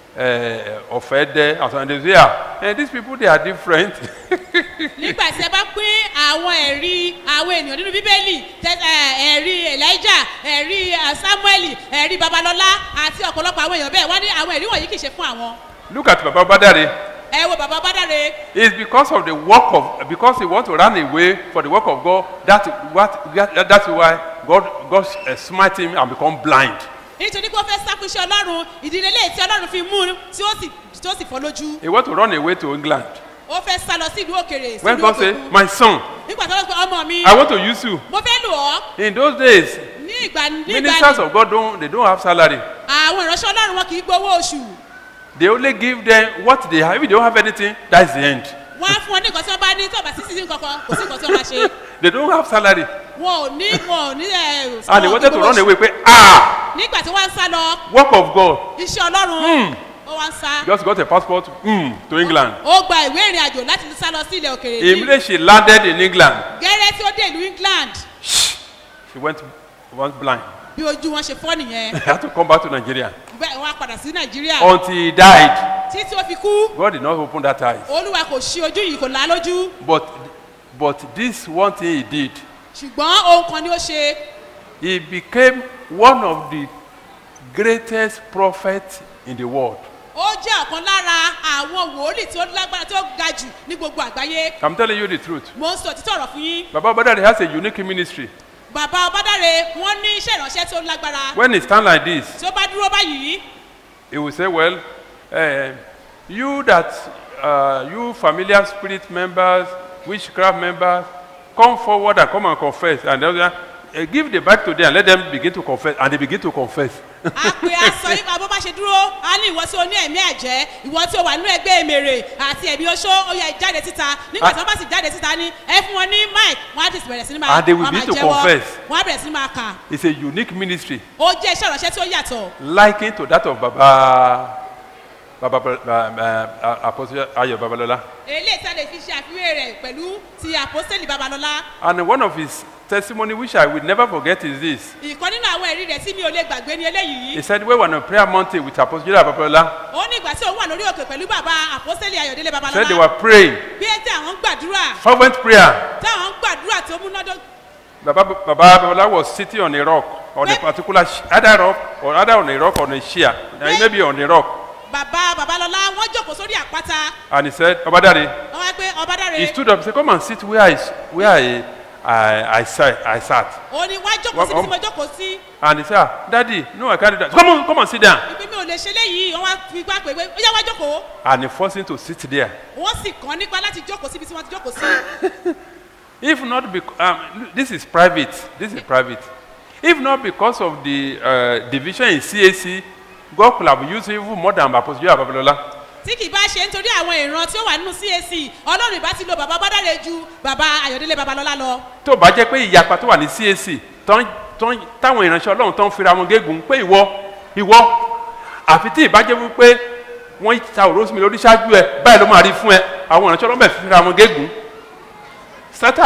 uh, Ofede, and so on. They say, "Ah, eh, these people, they are different. nígbà tí ẹ bá pín àwọn ẹ̀rí àwọn ènìyàn nínú bíbélì tẹ- ẹ, ẹ̀rí elijah ẹ̀rí ẹ, samuel ẹ̀rí babalọ́lá àti ọ̀pọ̀lọpọ̀ àwọn èèyàn bẹ́ẹ̀ wọ́n ní àwọn ẹ̀rí wọ̀nyí kì í ṣe fún àwọn Look at Baba Badare. ẹ wo bàbá bádàre It's because of the work of, because he want to run away for the work of God. That, what, that, that's why God, God uh, smite him and become blind. nítorí pé ó fẹ́ sákú iṣẹ́ ọlọ́run ìdílé lè tí ọlọ́run fi mú un tí ó sì tí ó sì fọ́ lójú He want to run away to England. ó fẹ́ sá lọ sí ìlú òkèrè sí When ìlú God say, òkèkun my son, nígbà tó lọ pé ọmọ mi I want to use you. mo fẹ́ lò ọ́ In those days, ní ìgbà ní ìgbà ministers ní of God don't, they don't have salary. àwọn ìránṣẹ́ ọlọ́run wọn kì í gbowó oṣù They only give them what they have. If they don't have anything, that's the end. wọ́n á fún ọ ní nǹkan tí wọ́n bá ní tí ọba sí sísí kankan kò sí nǹkan tí wọ́n máa ṣe They don't have salary. wọn ò ní wọn ò ní ẹ And they wọn ò wanted to gbowó run oṣù. away. Pé, ah, nígbà tí wọ́n ń sá lọ work of God. iṣẹ́ ọlọ́run ó wá ń sá Just got a passport mm, to England. ó gba ìwé ìrìn àjò láti sá lọ sí ilẹ̀ òkèrè ní Immediately she landed in England. gẹ́rẹ́ tí ó dé ìlú england She went, went blind. bí ojú wọn ṣe fọ́ nìyẹn He had to come back to Nigeria. bẹ́ẹ̀ wọ́n á padà sí nàìjíríà Until he died, títí ó fi kú God did not open that eyes. olúwa kò ṣí ojú yìí kò lá lójú But, but this one thing he did, ṣùgbọ́n ohun kan ni ó ṣe he became one of the greatest prophets in the world. ó jẹ́ ọ̀kan lára àwọn wòlíì tí ó lágbára tí ó ga jù ní gbogbo àgbáyé I'm telling you the truth. mo ń sọ títọ̀ ọ̀rọ̀ fún yín Baba Badari has a unique ministry. bàbá ọbádáre wọ́n ní iṣẹ́ ìránṣẹ́ tí ó lágbára When he stand like this, tí ó bá dúró báyìí he will say, well, uh, you that, uh, you familiar spirit members, witchcraft members, come forward and come and confess. And then, uh, give the back to them and let them begin to confess. And they begin to confess. a pe aṣọ yìí bá bó bá ṣe dúró a ní ìwọ tí o ní ẹ̀mí ẹ̀jẹ̀ ìwọ tí o wà nínú ẹgbẹ́ èmèrè àti ẹ̀mí oṣó ó yẹ jáde síta nígbà tí wọ́n bá sì jáde síta ní ẹ fún wọn ní mic wọ́n á ti bẹ̀rẹ̀ sí ní máa And they will wọ́n á begin máa to jẹ́wọ́ confess. wọ́n á bẹ̀rẹ̀ sí ní máa kà It's a unique ministry, ó jẹ́ iṣẹ́ ìránṣẹ́ tí ó yàtọ̀ likened to that of Baba, Baba, Baba uh, Apostle Ayo Babalola. eléyìí tí a lè fi ṣe àfiwé rẹ̀ pẹ̀lú ti àpọ́sẹ̀lì babalọ́lá And one of his testimony, which I will never forget, is this. ìkan nínú àwọn ẹ̀rí rẹ̀ tí mi ò lè gbàgbé ní eléyìí He said, we were on a prayer mountain with Apostle Babalola. ó ní ìgbà tí òun wà lórí òkè pẹ̀lú bàbá àpọ́sẹ̀lì ayọ̀délé Said they babalọ́lá were praying, bí ẹ tí àwọn ń gbàdúrà fervent prayer. táwọn ń gbàdúrà tó múnádó Baba, Baba Babalola was sitting on a rock, on a particular, sh- either rock, or either on a rock or on a sheer, uh, maybe on a rock. bàbá babalọ́lá wọ́n jókòó sórí àpáta And he said, Obadari, wọ́n wá pé ọbádáre he stood up and said, come and sit where I, s- where I, I, I, sat, I sat. ó ní wá jókòó Wọ́n- síbi tí mo jókòó sí And he said, ah, Daddy, no, I can't do that. Come on, come and sit down. ìpín mi ò lè ṣe léyìí wọ́n wá fi gbá pé pé ó yá wá jókòó And he forced him to sit there. wọ́n sì kàn nípa láti jókòó síbi tí wọ́n ti jókòó sí If not because, um, this is private, this is private. If not because of the uh, division in CAC, God could have used even more than Apostle Joe Babalola. tí kì í bá ṣe nítorí àwọn ìran tí ó wà nínú cac ọlọ́run ìbá ti lo bàbá bádáre ju bàbá ayọ̀délé babalọ́lá lọ tó bá jẹ́ pé ìyapa tó wà ní cac tán- tán- táwọn ìránṣẹ́ ọlọ́run tán fira wọn gégùn pé ìwọ ìwọ àfi tí ìbájẹ́ wípé wọ́n ta òró sí mi lórí ṣáájú ẹ báyìí ló máa rí fún ẹ àwọn ìránṣẹ́ ọlọ́run bẹ̀ fira wọn gégùn sátani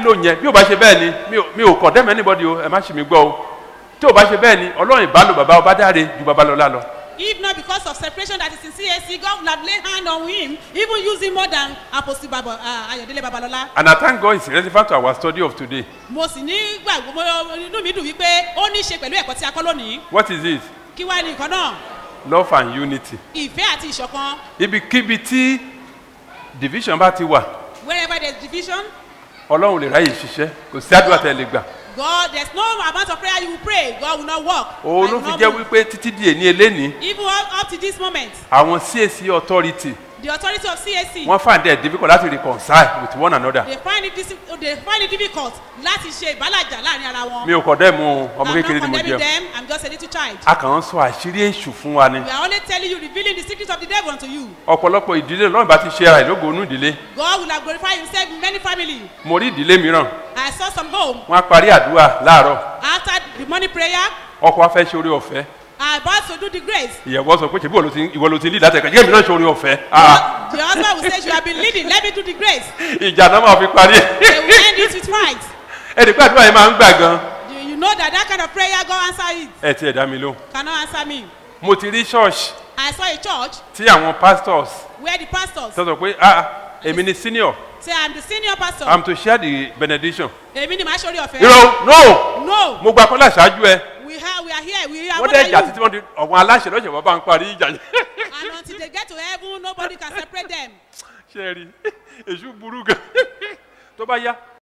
lò yẹn bí o bá ṣe bẹ́ẹ̀ ni mi ò- mi ò condemn anybody o ẹ má ṣì mí gbọ́ o tí o bá ṣe bẹ́ẹ̀ ni ọlọ́run ìbálò bàbá ọba dáre ju babalọ́lá lọ. If not because of separation that is in CAC, God would have laid hand on him, even use him more than Apostle Babo, uh, Ayodele Babalola. and I thank God it's relevant to our study of today. Mo sì ní gbàgbọ́ mo inú mi dùn wípé ó ní í ṣe pẹ̀lú ẹ̀kọ́ tí a kọ́ lónìí. what is it? Kí wá ní nǹkan náà? love and unity. Ìfẹ́ àti ìṣọ̀kan. ibikíbi tí division bá ti wà Wherever there is division, ọlọ́run lè ráyè ṣiṣẹ́ kò sí àdúrà tẹ́ ẹ lè gbà. God, there's no amount of prayer you will pray, God will not work. òun And ló will fi not jẹ́ move. wípé títí di èní eléni Even up, up to this moment, àwọn CAC authority the authority of CAC, wọ́n find it difficult láti reconcile with one another. they find it, dis- they find it difficult láti ṣe ìbálàjà láàrin ara wọn. mi ò kọ́ dẹ́ mu ọmọ I'm kékeré not ni mo condemning jẹ́ them, I'm just a little child. a kàn ń sọ àṣírí èṣù fún wa ni We are only telling you, revealing the secret of the devil unto you. ọ̀pọ̀lọpọ̀ ìdílé lọ́run bá ti ṣe ara ìlógo onú ìdílé God will have glorified himself in many families. mo rí ìdílé mìíràn I saw some home wọ́n á parí àdúrà láàárọ̀ after the morning prayer. ọkọ wa fẹ́ ṣe orí ọ̀fẹ́ I about to do the grace. ìyàwó sọ pé ṣèbí ìwọ ló ti- ìwọ ló ti ní ìdátẹ̀kọ̀ jẹ́ èmi náà ṣe orí ọ̀fẹ́ Ah, The husband will say, You have been leading, let me do the grace. ìjà náà máa fi parí They will end it with fight. ẹnì pé àdúrà yẹn máa ń gbà gan You, you know that that kind of prayer, God answer it. ẹ ti ẹ̀ dá mi lóhùn Cannot answer me. mo ti rí church I saw a church tí àwọn pastors where the pastors tó sọ pé ah èmi ni senior say, I'm the senior pastor. i'm to share the benediction Èmi ni màá ṣorí ọ̀fẹ́. irọ́ no No, mo gba kọ́lá ṣáájú ẹ we, have, we are here. We are wọ́n more dẹ̀ than jà you. títí wọ́n di ọ̀wọ́n aláṣẹ lọ́sẹ̀ wọ́n bá ń parí ìjà yẹn And until they get to heaven, nobody can separate them. ṣe rí èṣù burú gan tó bá yá